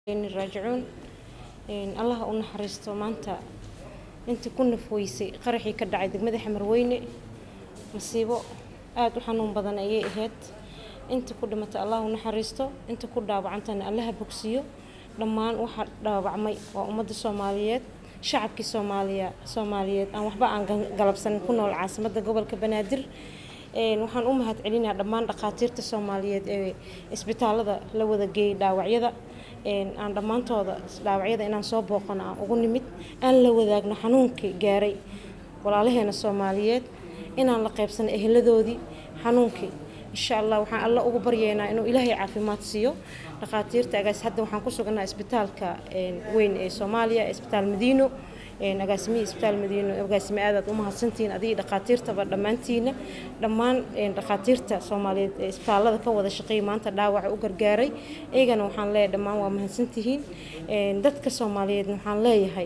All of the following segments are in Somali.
raajicuun allah u naxariisto maanta intii ku nafweysay qaraxii ka dhacay degmada xamarweyne masiibo aada u xanuun badan ayay ahayd intii ku dhimatay allah u naxariisto intii ku dhaawacantana allaha bogsiyo dhammaan waxa dhaawacmay waa ummadda soomaaliyeed shacabkii soomaaliya soomaaliyeed aan waxba aan galabsanin ku nool caasimadda gobolka banaadir waxaan u mahad celinaa dhammaan dhakhaatiirta soomaaliyeed ee isbitaalada la wada geeyay dhaawacyada aan dhammaantooda dhaawacyada inaan soo booqano aan ugu nimid aan la wadaagno xanuunkii gaaray walaalaheena soomaaliyeed inaan la qaybsano eheladoodii xanuunkii insha allah waxaan alla ugu baryeynaa inuu ilaahay caafimaad siiyo dhakhaatiirta agaas hadda waxaan ku sugannaha isbitaalka weyn ee soomaaliya isbitaal madiino agaasimihii isbitaal madiino agaasime aadaad u mahadsantihiin adigii dhakhaatiirtaba dhammaantiina dhammaan dhakhaatiirta soomaaliyeed ee isbitaalada ka wada shaqeeyay maanta dhaawaca u gargaaray iyagana waxaan leeyahay dhammaan waa mahadsantihiin dadka soomaaliyeedna waxaan leeyahay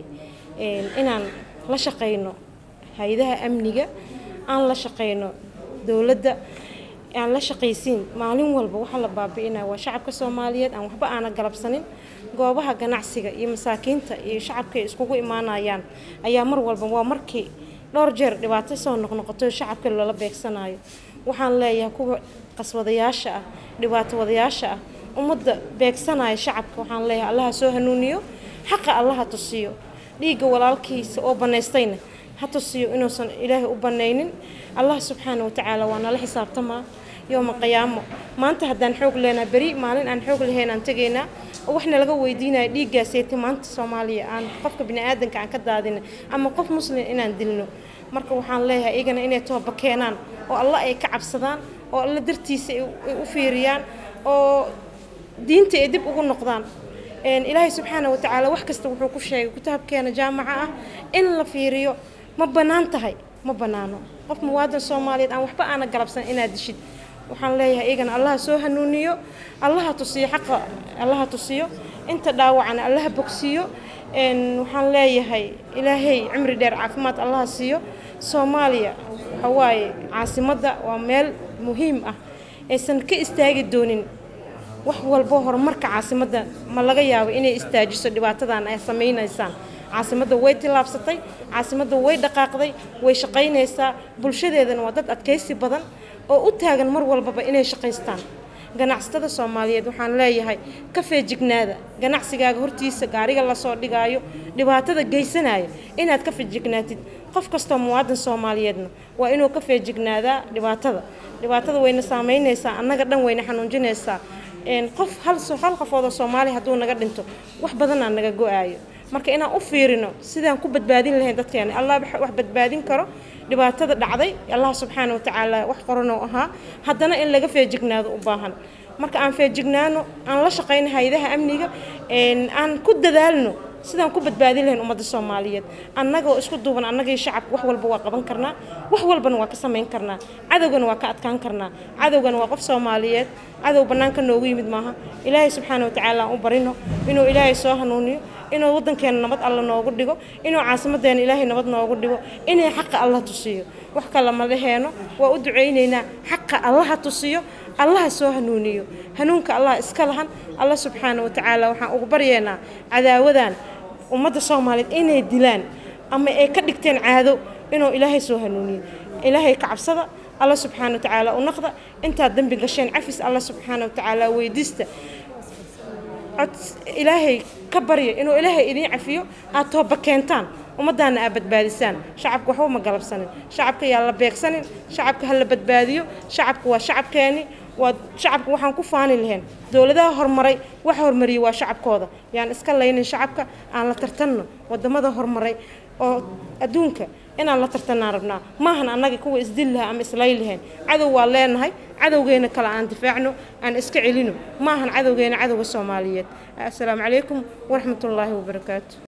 inaan la shaqeyno hay-adaha amniga aan la shaqeyno dowladda aan la shaqaysiin maalin walba waxaa la baabi'inaya waa shacabka soomaaliyeed aan waxba aana galabsanin goobaha ganacsiga iyo masaakiinta iyo shacabka ay iskugu imaanayaan ayaa mar walba waa markii dhowr jeer dhibaato soo noqnoqoto shacabka loola beegsanayo waxaan leeyahay kuwa qaswadayaasha ah dhibaato wadayaasha ah ummadda beegsanaya shacabka waxaan leeyahay allaha soo hanuuniyo xaqa allaha tusiyo dhiigga walaalkiisa oo banaystayna ha tusiyo inuusan ilaahay u banaynin allah subxaana watacaala waa nala xisaabtamaa yooma qiyaamo maanta haddaan xoog leenaha beri maalin aan xoog lahayn aan tegaynaa oo waxna laga weydiinaya dhiiggaaseeti maanta soomaaliya aan qofka bini-aadanka aan ka daadina ama qof muslim inaan dilno marka waxaan leeyahay iyagana inay tooba keenaan oo alla ay ka cabsadaan oo alla dartiisa ay u fiiriyaan oo diinta ay dib ugu noqdaan ilaahay subxaana watacaala wax kasta wuxuu ku sheegay kitaabkeena jaamaca ah in la fiiriyo ma bannaan tahay ma bannaano qof muwaadan soomaaliyeed aan waxba aana galabsan inaad dishid waxaan leeyahay iyagana allaha soo hanuuniyo allaha tusiyo xaqa allaha tusiyo inta dhaawacana allaha bogsiiyo waxaan leeyahay ilaahay cimri dheer caafimaad allaha siiyo soomaaliya waxa waaye caasimadda waa meel muhiim ah aysan ka istaagi doonin wax walbo horumarka caasimadda ma laga yaabo inay istaajiso dhibaatadan ay samaynaysaan caasimadda way tillaabsatay caasimadda way dhaqaaqday way shaqaynaysaa bulshadeedana waa dad adkaysi badan oo u taagan mar walbaba inay shaqaystaan ganacsatada soomaaliyeed waxaan leeyahay ka feejignaada ganacsigaaga hortiisa gaariga lasoo dhigaayo dhibaatada geysanaya inaad ka feejignaatid qof kastoo muwaadan soomaaliyeedna waa inuu ka feejignaadaa dhibaatada dhibaatada wayna saamaynaysaa annaga dhan wayna xanuunjinaysaa qof hal hal qofoodoo soomaaliya hadduu naga dhinto wax badanaa naga go-aayo marka inaan u fiirino sidaan ku badbaadin lahayn dadkeena allah wax badbaadin karo dhibaatada dhacday allah subxaana watacaala wax qoranoo ahaa haddana in laga feejignaado u baahan marka aan feejignaano aan la shaqayno hay-adaha amniga aan ku dadaalno sidaan ku badbaadin lahayn ummadda soomaaliyeed annagoo isku duuban annagii shacabka wax walba waa qaban karnaa wax walbana waa ka samayn karnaa cadowgana waa ka adkaan karnaa cadowgana waa qof soomaaliyeed cadow bannaanka noogu yimid maaha ilaahay subxaana watacaala aan u barino inuu ilaahay soo hanuuniyo inuu waddankeena nabad alla noogu dhigo inuu caasimadeena ilaahay nabad noogu dhigo inay xaqa alla tusiyo wax kale ma laheeno waa u ducaynaynaa xaqa allaha tusiyo allaha soo hanuuniyo hanuunka allah iska lahan alla subxaana watacaala waxaan ugu baryeynaa cadaawadan ummadda soomaaliyeed inay dilaan ama ay ka dhigteen caado inuu ilaahay soo hanuuniyo ilaahay ka cabsada alla subxaana watacaala u naqda intaad dembi gasheen cafis alla subxaana watacaala weydiista cod ilaahay ka barya inuu ilaahay idiin cafiyo aad tooba keentaan ummaddaana aad badbaadisaan shacabka waxba ma galabsanin shacabka yaa la beegsanin shacabka ha la badbaadiyo shacabka waa shacabkeeni waa shacabka waxaan ku faani lahayn dowladaha horumaray waxa hormariyey waa shacabkooda yaan iska laynin shacabka aan la tartanno wadamada horumaray oo adduunka inaan la tartanaan rabnaa maahan annaga kuwa isdil laha ama islay lahayn cadow waa leenahay cadowgeena kale aan difaacno aan iska celino maahan cadowgeena cadowga soomaaliyeed assalaamu calaykum waraxmatullaahi wabarakaatu